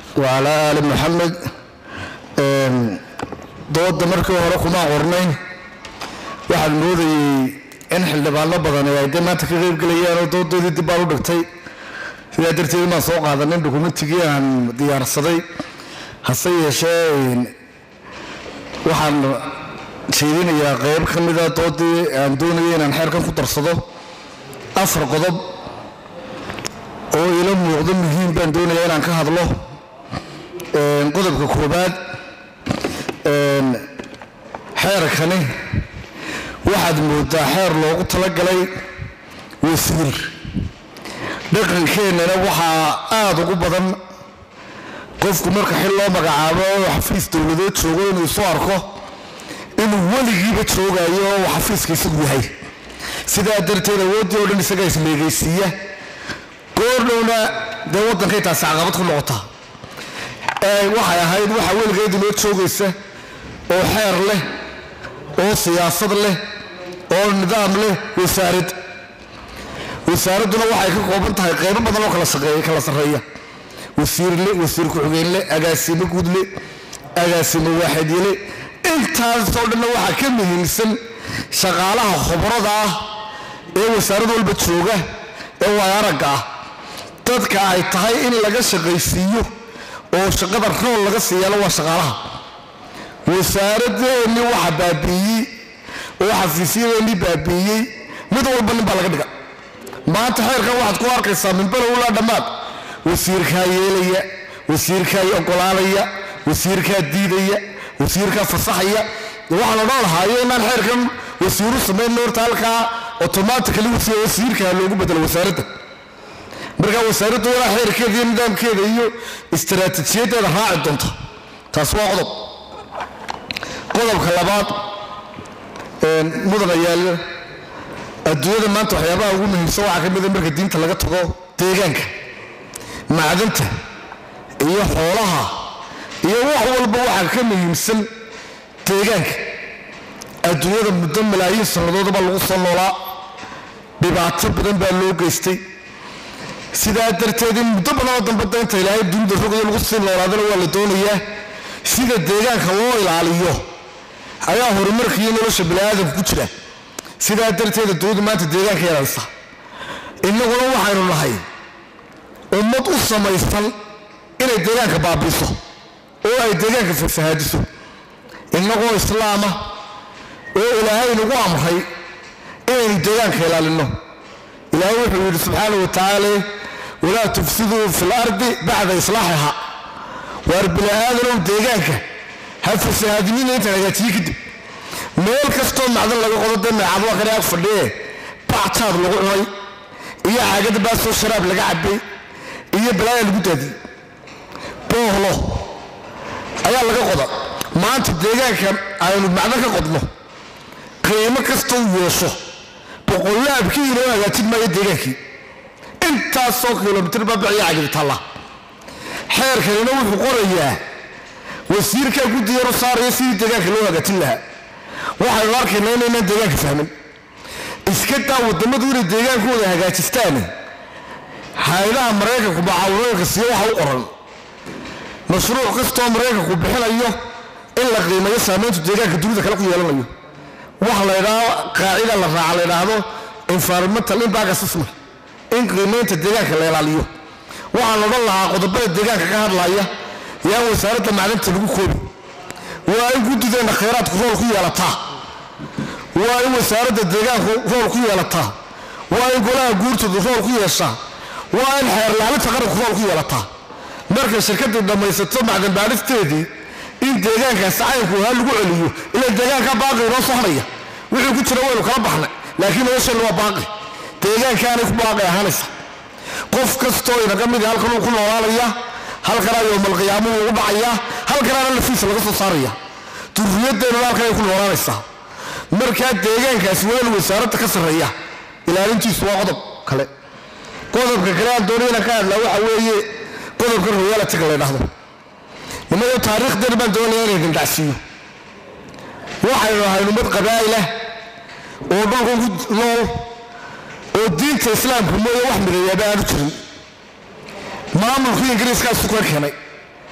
wacalaa aali maxamed dooda markii hore kuma qornayn waxaan moodayey in xildhibaano badan ay de maanta ka qeybgelayaan oo doodoodii dib baan u dhigtay sidaa darteed inaan soo qaadanin dokumentigii aan diyaarsaday hase yeeshee waxaan jeedinayaa qeyb ka mida doodii aan doonayay inaan xeerkan ku darsado afar qodob oo ila muuqdo muhiim baan doonayaa inaan ka hadlo qodobka koobaad xeerkani waxaad moodaa xeer loogu talagalay wasiir dhaqankeennana waxaa aada ugu badan qofku marka xil loo magacaabo oo xafiis dowladeed joogo inuu isu arko inuu weligiiba joogayo oo uu xafiiska isagu yahay sidaa darteed awooddii oo dhan isagaa ismeegaysiiya goordhowna dee waddankay taasi caqabad ku noqotaa waxay ahayd waxa weligeed inoo joogaysa oo xeer leh oo siyaasad leh oo nidaam leh wasaarad wasaaradduna waxay ka kooban tahay qaybo badan oo kala shaqeeya kala sarreeya wasiirle wasiir ku-xigeenle agaasimo guudle agaasimo waaxidyele intaasoo dhanna waxaa ka muhiimsan shaqaalaha khubrada ah ee wasaarad walba jooga ee waay aragga ah dadka ay tahay in laga shaqaysiiyo oo shaqada rool laga siiyaalo waa shaqaalaha wasaaradeenni waxa baabiiyey oo xafiisyadeennii baabiiyey mid walba nin baa laga dhiga maanta xeerkan waxaad ku arkaysaa minbalow ilaa dhammaad wasiirkaa yeelaya wasiirkaa ogolaanaya wasiirkaa diidaya wasiirkaa fasaxaya waxaan odhan lahaayo inaan xeerkan wasiiru samayn horta halkaa otomatically wasiirkaa loogu bedelo wasaaradda markaa wasaaraddu ilaa xeerkeeda iyo nidaamkeeda iyo istaraatiijiyaddeeda raaci doonta taas waa qodob qodobka labaad mudana yaal adduunyada maanta waxyaabaha ugu muhiimsan waxaa ka mida marka diinta laga tago deegaanka macdanta iyo xoolaha iyo wax walba waxaa ka muhiimsan deegaanka adduunyada muddo malaayiin sannadoodaba lagu soo noolaa dhibaato badan baa loo geystay sidaa darteed in muddo badanoo dambada inta ilaahay dunida rogayo lagu sii noolaadana waa la doonayaa sida deegaanka loo ilaaliyo ayaa horumarka iyo nolosha baniaadamka ku jira sidaa darteed adduunyadu maanta deegaanka yeelansa innaguna waxaynu nahay ummad u samaysan inay deegaanka baabiiso oo ay deegaanka fasahaadiso innagoo islaama oo ilaahay nagu amray inaynu deegaanka ilaalinno ilaahay wuxuu yidhi subxaanau wa tacaala walaa tufsiduu fi lardi bacda islaaxiha waar bini aadanow deegaanka ha fasahaadinina intaan hagaajiye kadib meel kastoo macdan laga qodo dee meecad waa kane ag fadhiye bactaad lagu cunay iyo caagada baasoo sharaab laga cabay iyo balaaya lagu daadiyey boohlo ayaa laga qoda maanta deegaanka aynu macdan ka qodno qiimo kastoo yeesho boqolaabkii inoo hagaajin maayo deegaankii intaasoo kilomitr baabiciyo cagibitaalla xeerkanina wuxuu qorayaa wasiirkaa guddiyaru saaraya sidii deegaanka loo hagaajin lahaa waxaynu arkaynaa inaynaan deegaanka fahmin iska daa waddammadu inay deegaankooda hagaajistaan hay-adaha maraykanku macaawinooyinka siiyo waxa u qoran mashruuc kastoo maraykanku bixinayo in la qiimeeyo saamayntu deegaanka dunida kale ku yeelanayo waxa la ydhaao qaacida la raaca la ydhaahdo environmental impact assessment in qiimaynta deegaanka la ilaaliyo waxaan odhan lahaa qodobada deegaanka ka hadlaya yaan wasaaradda macdanta lagu koobi waa in guddideenna khayraadku rool ku yeelataa waa in wasaaradda deegaanku rool ku yeelataa waa in golaha guurtoodu rool ku yeeshaa waa in xeerlaalinta qaranku rool ku yeelataa markay shirkaddii dhammaysato macdan baadhisteedii in deegaankaas caynku ha lagu celiyo ila deegaanka baaqi inoo sohnaya wixii ku jira waynu kala baxnay laakiin nolosheenna waa baaqi deegaankaanay ku baaqi ahaanaysa qof kastoo inaga midi halkan uu ku noolaanaya halkanaa yowmalqiyaamuhu ugu dhacaya halkanaana lafiisa laga soo saaraya durriyadeennuna halkanay ku noolaanaysaa markaa deegaankaasi waa inu wasaaradda ka sarreeya ilaalintiisu waa qodob kale qodobka kale aan doonay inaan ka hadlaa waxa weeye qodobka royalitiga la ydhahdo inagoo taariikhdeena baan doonaya inay gandacsiiyo waxaynu ahayn ummad qabaa'ilah oo dhulkan ku nool oo diinta islaamka mooye wax mideeyaaba aanu jirin maamulkii ingiriiskaasu ka keenay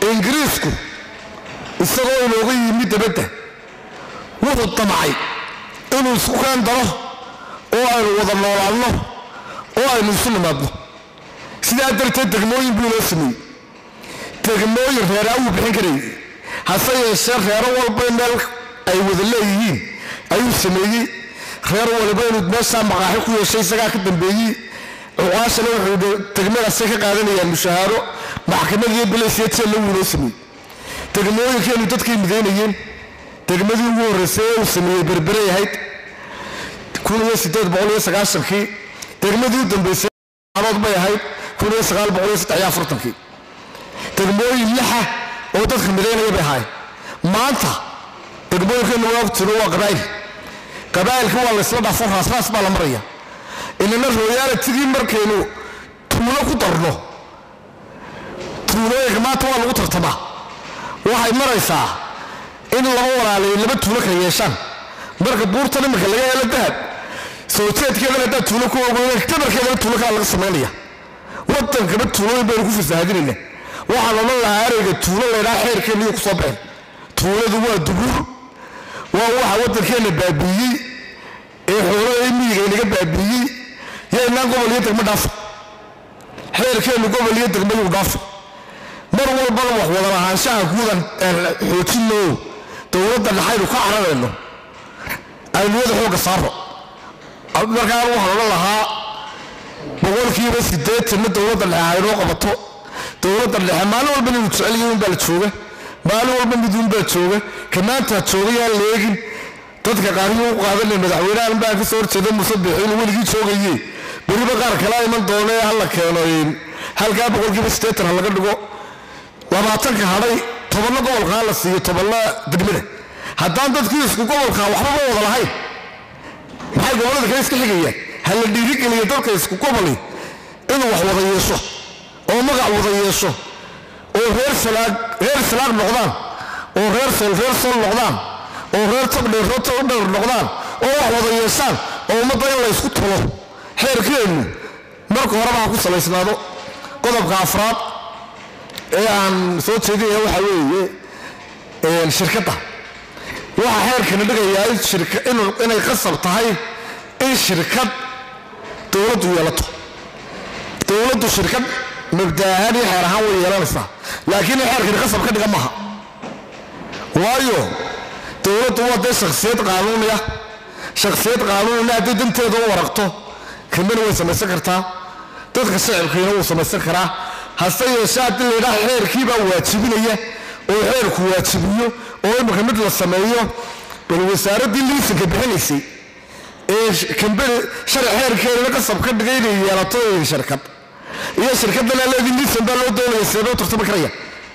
ingiriisku isagoo inooga yimid dabadda wuxuu damcay inuu isku keen daro oo aynu wada noolaadno oo aynu isu nimaadno sidaa darteed degmooyin buu inoo sameeyey degmooyin reeraa wuu bixin karayay hase yeeshee reero walba meel ay wada leeyihiin ayuu sameeyey reer waliba inuu meeshaa maqaaxi ku yeeshay isagaa ka dambeeyey cuqaashana wuxuu degmadaasay ka qaadanayaan mushahaaro maxkamad iyo bilays iyo jeel lagu inoo sameeyey degmooyinkeenu dadkay midaynayeen degmadii ugu horreysay ee uu sameeyey berberay ahayd kun iyo siddeed boqol iyo sagaashankii degmadii u dambeysay adood bay ahayd kun iyo sagaal boqol iyo saddex iyo afartankii degmooyin lixa oo dadka midaynaya bay ahaayeen maanta degmooyinkeenu waa ogtiro waa qabaa'il qabaa'ilka waa laysla dhaafo raasraas baa la maraya inana royaalatigii markaynu tuulo ku darno tuulooyinka maanta waa lagu tartamaa waxay maraysaa in laba walaalayo laba tuulo kala yeeshaan marka buurtan iminka laga helo dahab soo jeedkeedana haddaa tuulo ku ogoyn tabarkeedana tuulo kala laga samaynaya wadankaba tuulooyin baynu ku fasaahadinayna waxaan odhan lahaa ereyga tuulo laydhaa xeerkeennaiyo ku soo baxeen tuuladu waa dubuur waa waxa waddankeenna baabiiyey ee xoolada miyiga inaga baabiiyey yaynaan gobol iyo degmo dhaafa xeerkeennu gobol iyo degmaduu dhaafa mar walbana wax wada lahaanshaha guudan xoojinno dowladda dhaxaynu ka cararayno ayniyada xoogga saaro markaan waxaan odhan lahaa boqolkiiba siddeetanna dowladda dhexe haynoo qabato dowladda dhexe maalin walba inuu jeceliyo unbaa la jooga maalin walba miduunbaa jooga ka maanta jooga yaan leegin dadka qaariyuu u qaadanay madaxweynahan baa ka soo horjeeda musabix inuu weligii joogaye beriba qaar kala iman doona ee hala keeno halkaa boqolkiiba siddeetan ha laga dhigo labaatanka hadhay tobanna gobolka ha la siiyo tobanna degmada haddaan dadkii isku gobolka waxbaba wada lahayn maxay gobollada kale iska xigayaan ha la dhiirigeliyo dadka isku goboli inuu wax wada yeesho oo magac wada yeesho oo reer salaag reer salaag noqdaan oo reer sol reer sol noqdaan oo reer togdheer reer togdheer noqdaan oo wax wada yeeshaan oo ummadda in la ysku tulo xeerkeennu marka horeba ha ku salaysnaado qodobka afraad ee aan soo jeedinaya waxaa weeye shirkadda waxaa xeerkana dhigayaa inay qasab tahay in shirkad dowladdu yeelato dowladdu shirkad mabda ahaan iyo xeer ahaan way yeelanaysaa laakiin in xeerkani qasab ka dhiga maha waayo dowladdu waa dee shakhsiyad qaanuuniya shakhsiyad qaanuunina hadday danteeda u waraqto kambani way samaysan kartaa dadka shacibkiina wuu samaysan karaa hase yeeshee haddii laydhaha xeerkii baa waajibinaya oo xeerku waajibiyo oo imika mid la sameeyo bal wasaaraddii liisanka bixinaysay ee kambani sharci xeerkeedana qasab ka dhigay inay yeelato shirkad iyo shirkaddan aleedii liisan baa loo doonaya sidee loo tartami karaya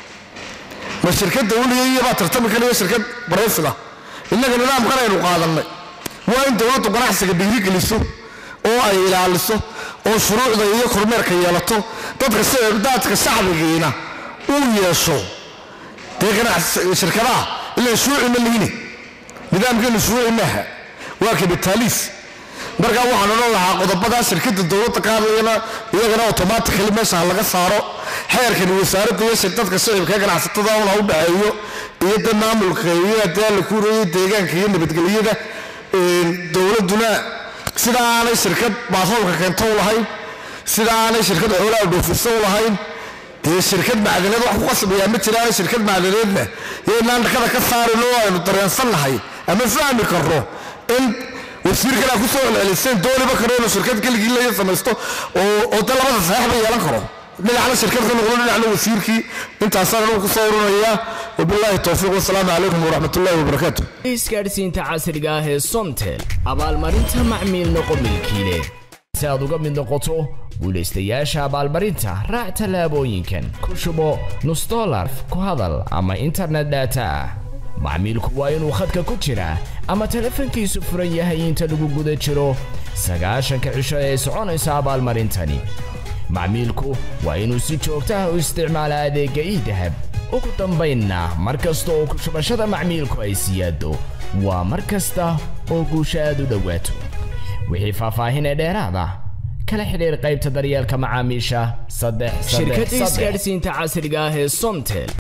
ma shirkadda weligeeya baa tartami karaya shirkad baraysiga innaga nidaamkan aynu qaadannay waa in dowladdu ganacsiga dhiirigeliso oo ay ilaaliso oo shuruucda iyo kormeerka yeelato dadka daadka shacbigiina uu yeesho dee shirkadaha ilaan shuruuci ma lihine nidaamkeenu shuruuci maaha waa kabitaaliis markaa waxaan odhan lahaa qodobadaa shirkadda dowladda qaadayana iyagana automatically meesha ha laga saaro xeerkani wasaaradda iyo dadka shicibka ee ganacsatada un ha u dhaxeeyo iyo de maamulka iyo dee la kuurayay deegaanka iyo nabadgelyada dowladduna sida aanay shirkad baasoolka keento u lahayn sida aanay shirkad xoolaha dhoofisa u lahayn dee shirkad macdaneed wax ku qasbayaa ma jiraan shirkad macdaneedna yaynaan dhakada ka saarin oo aynu dareensannahay ama fahmi karno in wasiirkanaa ku soo celceliseen dooniba karo inuu shirkad keligii laga samaysto oo de labada saxiix ba yeelan karo dhinacna shirkad ka noqdo dhinacna wasiirkii intaasaan anugu kusoo urinayaa wabilaahi towfiiq wasalaamu calaykum waraxmatullahi wabarakaatu isgaadhsiinta casriga ah ee somtel abaalmarinta macmiil noqo milkiile si aad uga mid noqoto guulaystayaasha abaalmarinta raac tallaabooyinkan ku shubo nus dolar ku hadal ama internet data ah macmiilku waa inuu khadka ku jiraa ama telefoonkiisu furan yahay inta lagu guda jiro sagaashanka cisho ee soconaysa abaalmarintani macmiilku waa inuu si joogto ah u isticmaala adeegga iidahab ugu dambaynna mar kasta oo kushubashada macmiilku ay siyaado waa mar kasta oo guusha aad u dhowaato wixii faahfaahinee dheeraada kala xidhiir qaybta daryeelka macaamiisha saddex shirkadda isgaadhsiinta casriga ah ee somtel